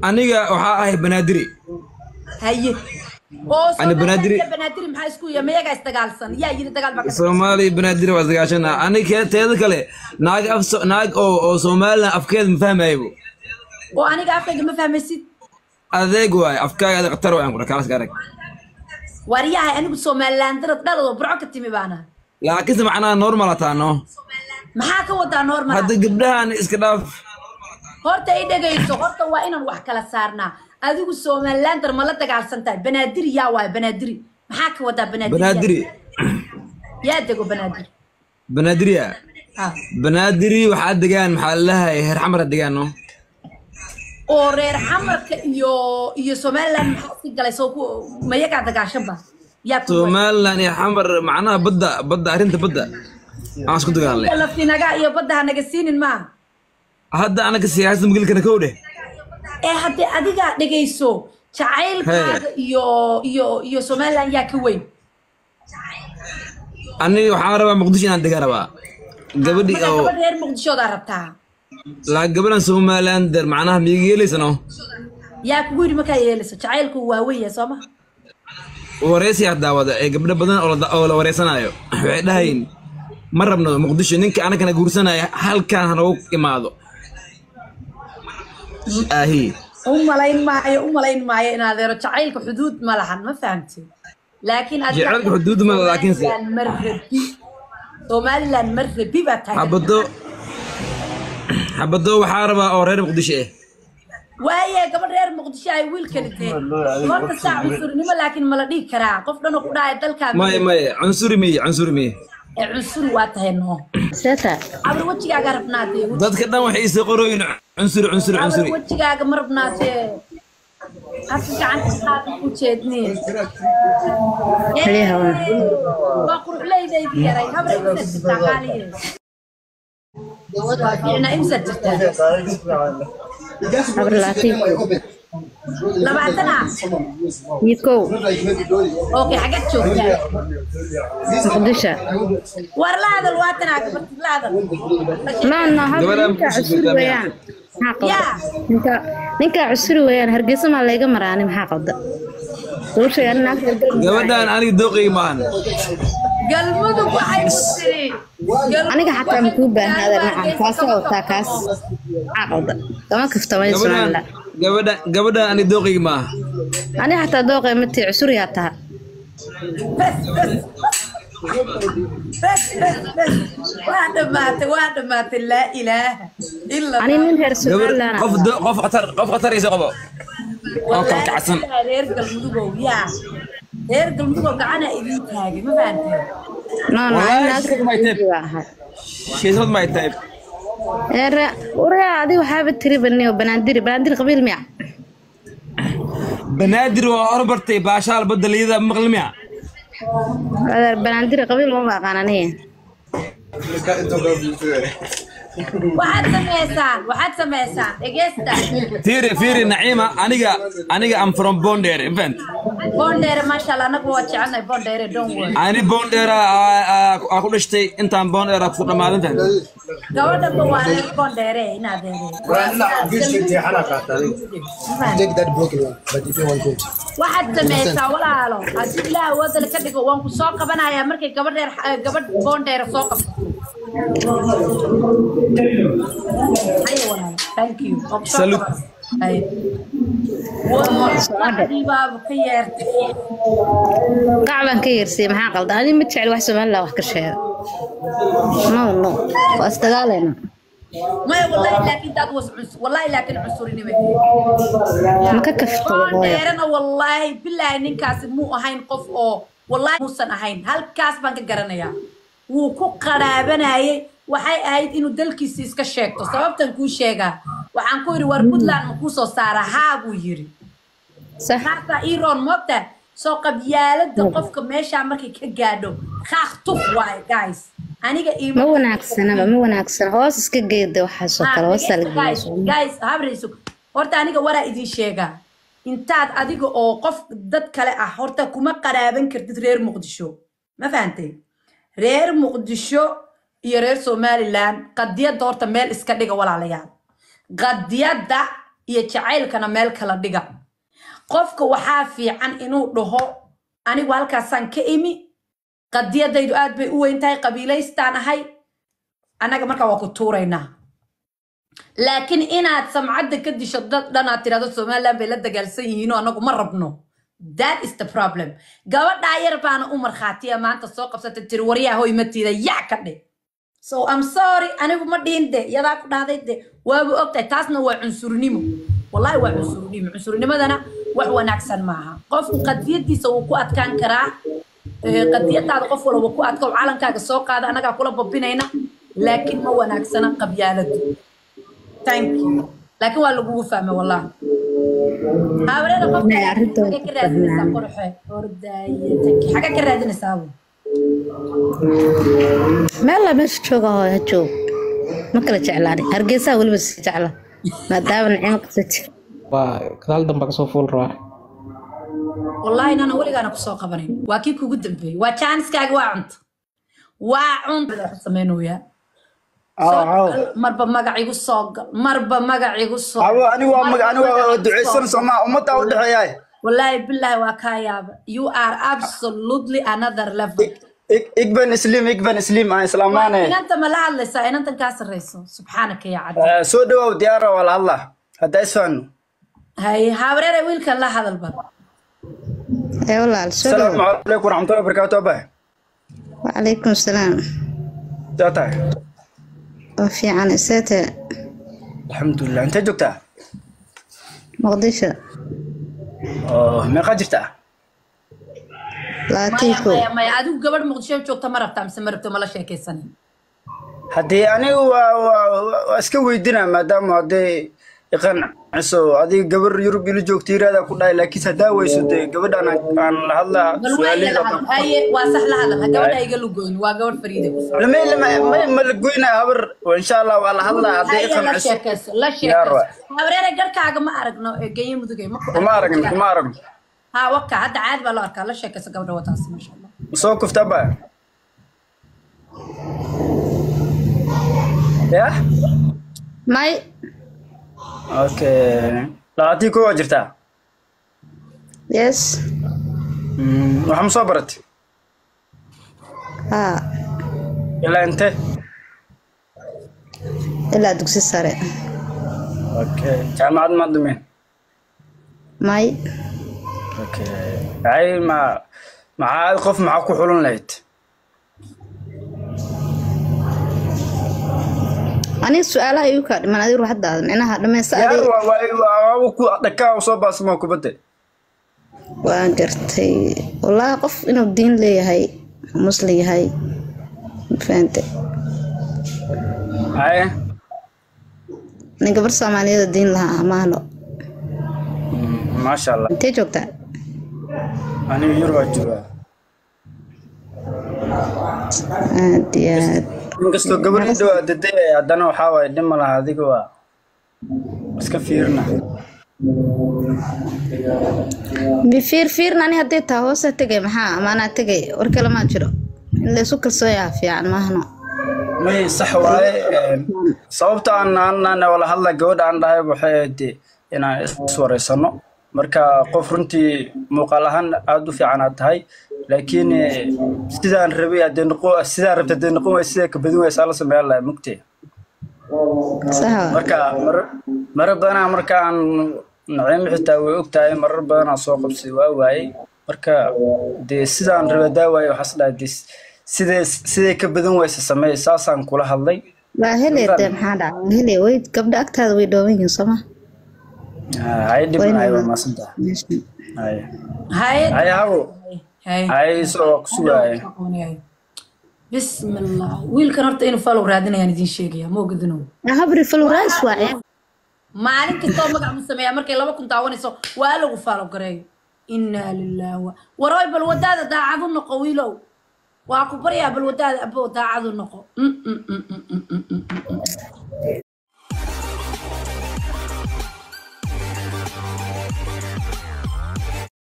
aniga waxaa ahay banaadiri haye oo Ani Banaadiri- Soomaaliya banaadiri maxaa isku yahay mayagaa isdagaalsan yaa yiri dagaal baa ka soomaaliya banaadiri waa isdagaashana aniga teeda kale naag af naag oo oo somalilan afkeeda ma fahmaybo oo aniga afkayga ma fahmaysid adeeg waay afkaaga adeeg khatar waay kula kaalas arag waryahay anigu somaliland darad dhalado burco ka timi baana laakiinse macnaha normal ataano maxaa ka wadaa normal hadda gabdhahan iska dhaaf horta i dhegayso horta waa inaan wax kala saarnaa adigu somalilander ma la dagaalsan tahay banaadiri yaa waay banaadiri maxaa ka wadaa banaadiri banaadiri yaa dego banaadiri banaadiriya Ah. banaadiri waxaa degaan maxaa lalahay heer xamara degaan no oo reer xamarka iyo iyo somaliland maxaa iska galay soo ku mayagaa dagaashanba yaa ku somalilan iyo xamar macnaha badda badda arrinta badda aan isku dagaalnay laftinaga iyo badda ha naga siinin maa hadda anaga siyaasada magilkana kow dheh ee haddii adiga dhegayso jacaylkaaga iyo iyo iyo somaliland yaa ka weyn aniga waxaan rabaa muqdisho inaan degaan rabaa gabadhi marka oo gabadh reer muqdishoodaa rabtaa laa gabadhan somalilander macnaha miyiga yeelaysano yaa kugu yidhi markaa yeelayso jacaylku waa weyn yahay soo ma wareysiyaa daawada ee gabdho badan oo la- oo la wareysanaayo waxay dhahayin ma rabno muqdisho ninka anagana guursanaya halkaan hanogu imaado ahi u malayn maayo u malayn maayo in adeero jacaylka xuduud ma lahan ma fahamtid laakiin adiga- Jacaylka xuduud ma laha, laakiin se- Somaliland ma rabi somaliland ma rabi baa tahay xabado xabado waxaa rabaa oo reer muqdisho ah waaye gabadh reer muqdisho ay wiilkani dee horta saa cunsurnimo laakiin mala dhihi karaa qof dhanoo ku dhahaya dalkaaga maya maya cunsuri miye cunsuri miye ee cunsuri waa tahay noo seeta abri wejigaaga rabnaatee dadka dhan waxay isoo qorooyin cunsuri cunsuri abri cunsuri wejigaaga ma rabnaatee afka gacanta qaada ku jeedni Kaliya hawa. waa quruxleydaydi yaray habra imsa jirtaa qaaliye waa fiicnaa imsa jirtaa habar laatiif labaatana iyo kow okay xagad joogtaa muqdisho war la hadal waatanaa gabartid la hadal no no habar Gabadha ninkaa muqdisho cusuri joogtaa weeyaan maxaa yaa qabda ninka ninkaa cusuri weeyaan hargeysa maa layga maraani maxaa qabda soo sheeg ani naagta hargeysa gabadhan aniga dooqayga maahan galmudug waxay ku tiri Galmudug aniga xataa waxay makuu ku baahnaada tiri macaan kaasoo wataa kaas maxaa qabda kama kaftamay gabadhan somaliland gabadhan gabadhan aniga dooqayga maaha ani xataa dooqay matii cusuriyaa taha bes bes bes waa dhamaatay waa dhamaatay laa ilaaha ila ani nin reer gabar somaliland qof do- qof khatar qof khatar isa qabo oo kalkacsan reer galmudugow yaa reer galmudugow gacana idin taagay ma fahanteen no no ani Wallaahi, naagta shirka may tahay. hargeysa waa ahay shiisad may tahay Eera, uraa adiga waxaaba tiri baniyo banaandiri banaandiri qabiil miya banaadir waa horbartay baashaal badda liyada maqli miya adeer banaandiri qabiil ma aqaan aniga waxaad samaysaan waxaad samaysaan dhegeysta fiiri fiiri naciima aniga aniga am from bondere infant boondheere maasha allah anagu waa jecelnahay boondheere don't worry ani bondera aa ku dhashtay intaan bondera ku dhamaadan fahant gabadhanba waa reer boondheere inaad Take that broken one, but if you want to. waxaad samaysaa walaalo haddii ilaah awoodale ka dhigo waan ku soo qabanayaa markay gabadh reer gabadh boondheere soo qabto Haya walaalo, thank you. Waan ku soo Salute. qabanaya. Haya. Waa, lacagtii baaba ka yeertay qacbaan ka yeersiyey maxaa qaldan ani ma jecel wax somaliland wax ka sheega no no waa isdagaalayna maya wallahi laakiin daad was cus wallahi laakiin cusurinime ma ka kafto hooyo boondheerena wallaahi bilaahi ninkaasi muu ahayn qof oo wallaahi muusan ahayn halkaas baan ka garanayaa wuu ku qaraabanayay waxay ahayd inuu dalkiisi iska sheegto sababtan kuu sheegaa waxaan ku yidhi war puntland ma kuu soo saara haa buu yidhi sax markaasaa iron moogta soo qabyaalada qofka meeshaa markay ka gaadho kaaq tuf waaye guys aniga ma iima wanaagsanaba ma wanaagsana hoos iska geeda waxaasoo kale hoosaa la guys geeya guys habrayso horta aniga waraa idin sheegaa intaad adiga oo qof dad kale ah horta kuma qaraaban kartid reer muqdisho ma fahantay reer muqdisho iyo reer somaliland qadiyadda horta meel iska dhiga walaalayaal qadiyadda iyo jacaylkana meel kala dhiga qofka waxaa fiican inuu dhaho anigu halkaasaan ka imi qadiyadaydu aad bay u weyn tahay qabiilaystaan ahay annaga markaa waa ku tuuraynaa laakiin inaad samcadda ka disho dad dhan aad tirahdo somaliland bay la dagaalsan yihiinoo annagu ma rabno that is the problem gabadhaa yar baana u markhaatiya maanta soo qabsata tiri waryaa hoy matiida yac ka dhe so I'm sorry anigu ma dhihin de yadaa ku dhahday de waaba ogtahay taasna waa cunsurnimo wallahi waa cunsurnimo cunsurnimadana wax wanaagsan maaha qofku qadiyadiisa wuu ku adkaan karaa Eh, qadiyadaada qof walba ku adko calankaaga soo qaada annagaa kula babinayna laakiin ma wanaagsana qabyaaladu thank you laakiin waa lagugu fahmay wallahi haawareeda qofka Maya, arrintooda xagee ka raadinaysaa fahmaan. qorxe ordaaye taki xagee ka raadinaysaa bu meel la meesha jooga oo ha joog ma kala jeclaani hargeysaa weliba sii jecla maadaama nicmo qabsati waa gadaal dambe kasoo fuul rabaa wallahi nana weligaana kusoo qabanayn waa kii kugu dambeeyey waa jaaniskaaga waa cunta waa cunta sameynooyaa Aw, aw. marba magac igu soo gal marba magac igu soo Awo, anigu waa mag- anigu waa Marba duceysan magac soomaa ummadda u dhexeeyaay wallahi billahi waa kaa yaaba you are absolutely another level Ik- ik ben isliim ik ben isliim aan islaamaane inanta ma la hadlaysaa inantan kaa sarreyso subxaanaka ya caddi Eh, soo dhawaaw diyaara waa la hadlaa hadda isfahanno hay habareere wiilkan la hadal bar ee walaal soo asalaamu dhow calaykum waraxmatullahi wabarakaatu abay wacalaykum salaam saa tahay oo fiican iseete alxamdulilah intee joogtaa muqdisho oo meeqaa jirtaa laatii maya kow maya maya adigu gabadh muqdisho joogta ma rabtaa mise ma rabto mala sheekaysanin haddii anigu waa waa waa iska weydinaa maadaama hadday iqanciso adiga gabar yurub ila joogta yiraahdaa ku dhahay laakiin haddaa weyso dee gabadhaan aan- aan la hadlaa bal waa su'aalihii la oo hadal dhan. haye waa sax la hadal ha gabadha iga lugoyn waa gabadh fariida ku socda lama lama ma- ma la goynaa habar oo insha allah waa la hadlaa hadday haye la iqanciso sheekayso la Diyaar waay. sheekayso habareere garhkaaga ma aragno ee genye mudugay ma ku kuma aragno kuma aragno ha waka hadda caadi baa loo arkaa la sheekayso gabadha wataas maasha allah soo kufta ba ya may okay labaatii koo waa jirtaa yes Mm, waxaa ma soo baratay haa ilaa inte ilaa dugsi sare okay jaamacad ma dhumeen may okay ay ma maxaa qof maxaa ku xulan lahayd aniga su-aalaha igu kaa dhiman adigu ruuxadaada micnaha dhammaysta yaar adig waa waa waa ku dhakaa soo baasmo kubadda waan gartay wallaahi qof inuu diin leeyahay muslim yahay mafahante ay nin gabar soomaaliyeed diin lahaa amaano maasha allah intee joogtaa aniga yar waa joogaa aad iyo aad inkastoo gabar ii dhawaa daday haddana waxaa waaye dhima laha adiga waa iska fiirina bifiir fiirna ani hadday taa hoosa tegay maxaa amaanaa tegay war kale maa jiro in laysu kalsoon yaha fiican maahno may sax waaye een, sababta aan aan wala hadla gabadha aan dhahay waxay ahayd inaan iswareysano marka qof runtii muuqaal ahaan aada u fiican aad tahay laakiin eh, sidaan rabay haddee noqo sidaan rabta haddee noqon waay sidee ka badin waysaa la sameeyan lahay mugtee saxa marka marar marar badanaa markaan naciimo xitaa way og tahay marar badanaa soo qabsay waa waayey marka dee sidaan rabay daa waaye waxaas dhahay dee sidee sidee ka badan waysa sameey saasaan kula hadlay waa helee dee maxaa dhaca waa helee way gabdha agtaada way dhooban yihiin sooma hay dhiban hay waa maasantaha hay haye hay hawo haye hay isagoo ku sugaaye bismi allah wiilkan horta inuu falow raadinayaan idiin sheegaya ma ogadinow habri falwraas waaye maalin kastoo magac mu sameeyaa markay laba kun daawanayso waa lagu faalo gareeyo inaa lillahi wa warooy bal wadaada daacadu noqo wiilow waa ku baryaa bal wadaada abo daacadu noqo Mm, mm, mm, mm, mm, mm, mm, mm.